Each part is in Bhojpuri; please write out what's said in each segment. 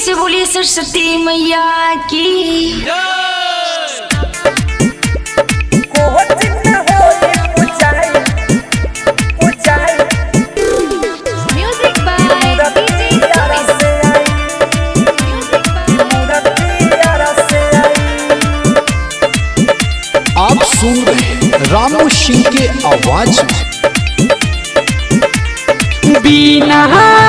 से बोलिए सरस्वती मैया की Music by DJ Sumis. आप सुन रहे हैं रामू सिंह के आवाज में बीना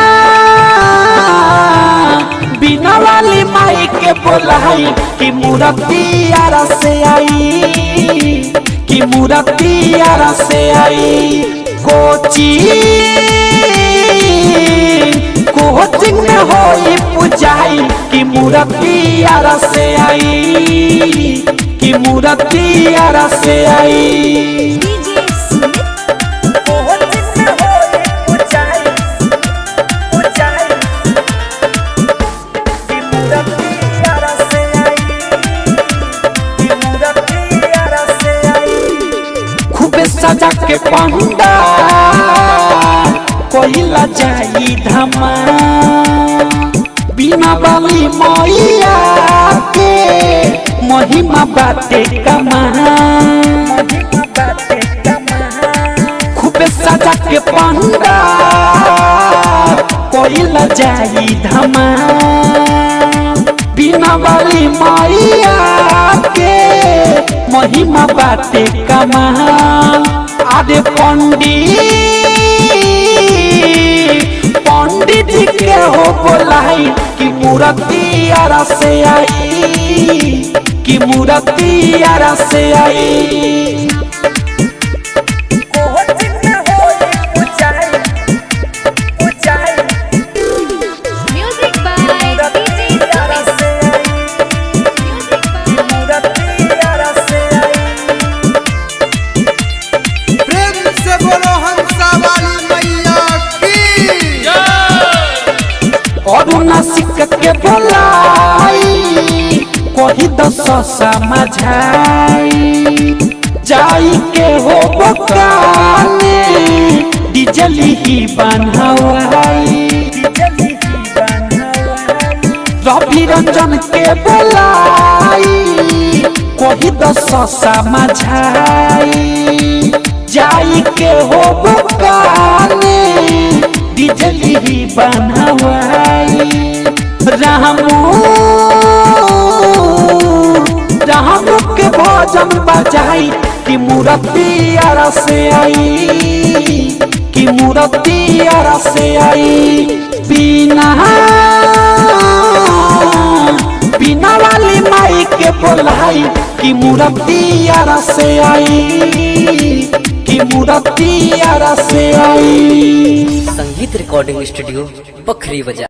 बीना वाली माई के बोलाई कि मूर्ति आरा से आई कि मूर्ति आरा से आई कोची कोचिंग में होई पुजाई कि मूर्ति आरा से आई कि मूर्ति आरा से आई DJ Sumit. खूबे सजा के पंडा कोइला जाई धमा बिना बाली मैया के महिमा बाटे कमा खूबे सजा के पंडा कोइला जाई धमा बिना बाली मैया के महिमा बाटे कमा आदे पंडित पंडित जी के हो बोलाई कि मूर्ति आरा से आई कि मूर्ति आरा से आई Music by DJ Sumis. प्रेम से बोलो हंसा वाली मैया की और नासिक के बोलाई कोही दस समझाई जाई के हो बकाने डिजली ही बनवाई रवि रंजन के बोलाई कोही दस समझाई जाई के हो बकाने डिजली ही बनवाई रामू रामू के भोजन बजाई कि मूर्ति आरा से आई कि मूर्ति आरा से आई बिना बिना वाली माई के बोलाई कि मूर्ति आरा से आई कि मूर्ति आरा से आई संगीत रिकॉर्डिंग स्टूडियो बखरी बाजार